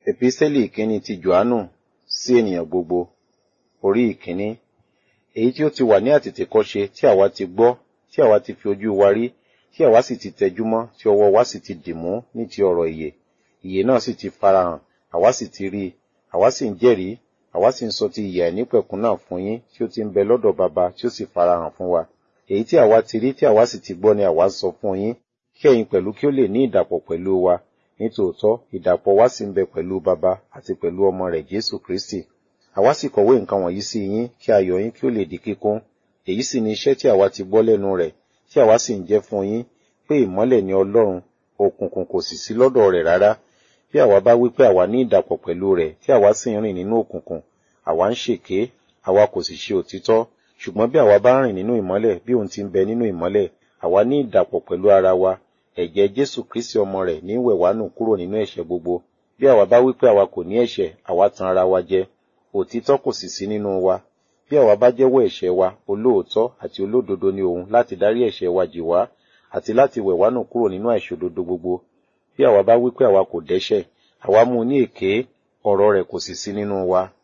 Epísẹ́lì ìkíní ti Jòhánù sí ènìyàn gbogbo, orí ìkíní. Èyí tí ó ti wà ní àtètèkọ́ṣe tí àwa ti gbọ́, tí àwa ti fi ojú wa rí, tí àwa sì ti tẹjúmọ́, tí ọwọ́ wa sì ti dìmú ní ti ọ̀rọ̀ ìyè. Ìyè náà sì ti farahàn, àwa sì ti rí i, àwa sì ń jẹ́rìí, àwa sì ń sọ ti ìyè àìnípẹ̀kun náà fún yín tí ó ti ń bẹ lọ́dọ̀ Baba tí ó sì farahàn fún wa. Èyí tí àwa ti rí tí àwa sì ti gbọ́ ni àwa sọ fún yín, kí ẹ̀yin pẹ̀lú kí ó lè ní ìdàpọ̀ pẹ̀lú wa. Nítòótọ́, ìdàpọ̀ wa sì ń bẹ pẹ̀lú Baba àti pẹ̀lú ọmọ rẹ̀ Jésù Kristi. Àwa sì kọ̀wé nǹkan wọ̀nyí sí yín kí ayọ̀ yín kí ó lè di kíkún. Èyí sì ni iṣẹ́ tí àwa ti gbọ́ lẹ́nu rẹ̀, tí àwa sì ń jẹ́ fún yín, pé ìmọ́lẹ̀ ni Ọlọ́run, òkùnkùn kò sì sí lọ́dọ̀ rẹ̀ rárá. Bí àwa bá wí pé àwa ní ìdàpọ̀ pẹ̀lú rẹ̀, tí àwa sì ń rìn nínú òkùnkùn, àwa ń ṣèké, àwa kò sì ṣe òtítọ́. Ṣùgbọ́n bí àwa bá rìn nínú ìmọ́lẹ̀ bí òun ti ń bẹ nínú ìmọ́lẹ̀, àwa ní ìdàpọ̀ pẹ̀lú ara wa. Ẹ̀jẹ̀ Jésù Kristi ọmọ rẹ̀ ní wẹ̀ wá nù kúrò nínú ẹ̀ṣẹ̀ gbogbo. Bí àwa bá wí pé àwa kò ní ẹ̀ṣẹ̀, àwa tan ara wa jẹ. Òtítọ́ kò sì sí nínú wa. Bí àwa bá jẹ́wọ́ ẹ̀ṣẹ̀ wa, olóòótọ́ àti olódodo ni òun láti dárí ẹ̀ṣẹ̀ wa jì wá, àti láti wẹ̀ wá nù kúrò nínú àìṣòdodo gbogbo. Bí àwa bá wí pé àwa kò dẹ́ṣẹ̀, àwa mú un ní èké, ọ̀rọ̀ rẹ̀ kò sì sí nínú wa.